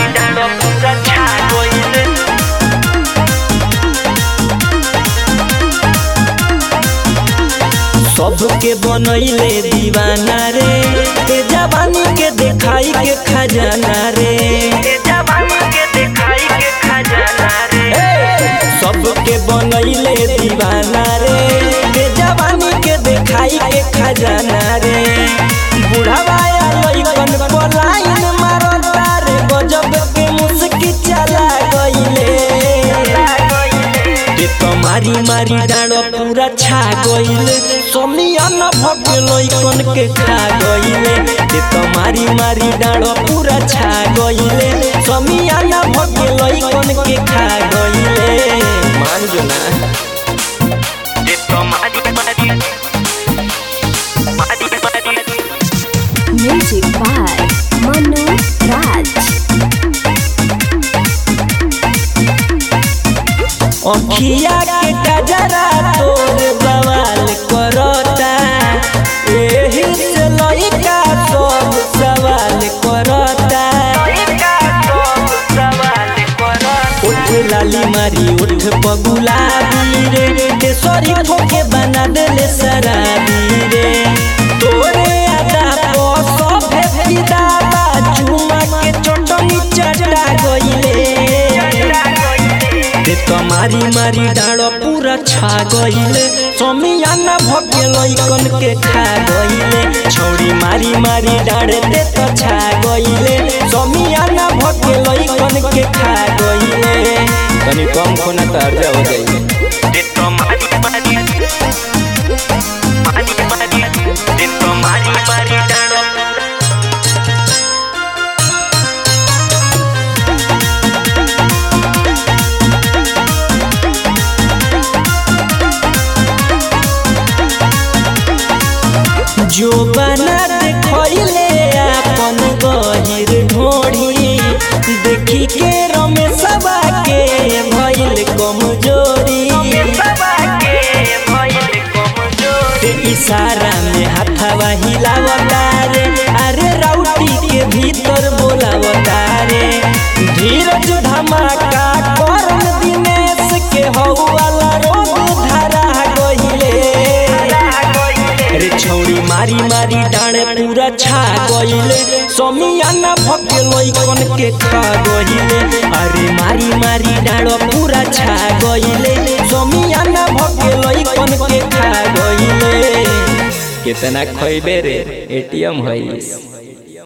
मारी डालो पूरा छा गइले सबके बनैले दीवाना रे ते जवानी के देखाई के खजाना रे ते जवानी के देखाई के खजाना रे सबके बनैले दीवाना रे ते जवानी के देखाई के खजाना रे बुढ़ावा या लइकन पलायन मारता रे गजब के मुस्की चला गइले के तो मारी मारी डाँडो पूरा छा गइले सोमिया न भगे लइकन के खा गइले के तो मारी मारी डाँडो पूरा छा गइले सोमिया न भगे लइकन के खा गइले मान जो ना के तो मारी मारी मारी मारी Music by Manu Raj. अखिया के गजरा तोर बवाल करता एही से लइका सब सवाल करता उठ लाली मारी उठ पगुलाबी रे केसरी ठोके बना देले शराबी रे तोरे आदा पो सभे फिदा बा चुमा के चटनी चटा गइले ते तो मारी मारी डाँडो पूरा छा गइले समियाना भगे लइकन के खा गइले छौरी मारी मारी डाँडे ते तो छा गइले समियाना भगे लइकन के खा गइले तनी कम खोना त अर्जा हो जाइले ते तो मारी मारी मारी मारी ते तो मारी मारी डाँडो जो बना देखले अपन गहिर ढोढ़ी देखी के रमेशवा के भइल कमजोरी ते इशारा में हाथवा हिलावता रे अरे राउटी के भीतर बोलावता रे धीरज धमाका करन दिनेश के हौवाला रोग धरा गइले रे छौरी मारी मारी डाँडे पूरा छा गइले समियाना भके लइकन के खा गइले अरे मारी मारी डाँडो पूरा छा गइले समियाना भके लइकन के खा गइले कितना खइबे रे एटीएम हईस